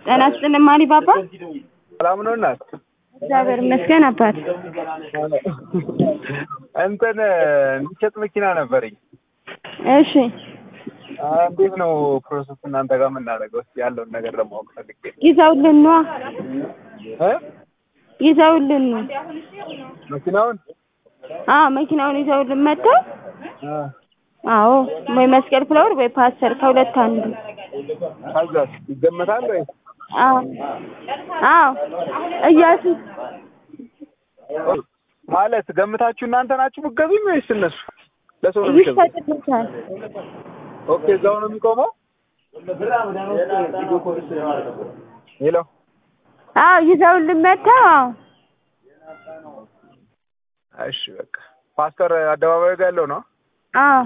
ጤና ይስጥልኝ ማሊ ባባ። ሰላም ነው እናት? እግዚአብሔር ይመስገን አባት። እንትን የሚሸጥ መኪና ነበረኝ። እሺ እንዴት ነው ፕሮሰስ እናንተ ጋር የምናደርገው? እስኪ ያለውን ነገር ለማወቅ ፈልጌ ነው። ይዘውልን ነዋ እ ይዘውልን ነው። መኪናውን አዎ መኪናውን ይዘውልን መጥተው እ አዎ ወይ መስቀል ፍላወር ወይ ፓስተር ከሁለት አንዱ። ከዛስ ይገመታል ወይ? አዎ አዎ እያሱ ማለት ገምታችሁ እናንተ ናችሁ የምትገዙኝ ወይስ እነሱ ለሰው ነው የሚሸጡት? ይሸጥልታል። ኦኬ እዛው ነው የሚቆመው? ሄሎ አዎ ይዘውልን መጥተው አዎ እሺ በቃ ፓስተር አደባባዩ ጋር ያለው ነው? አዎ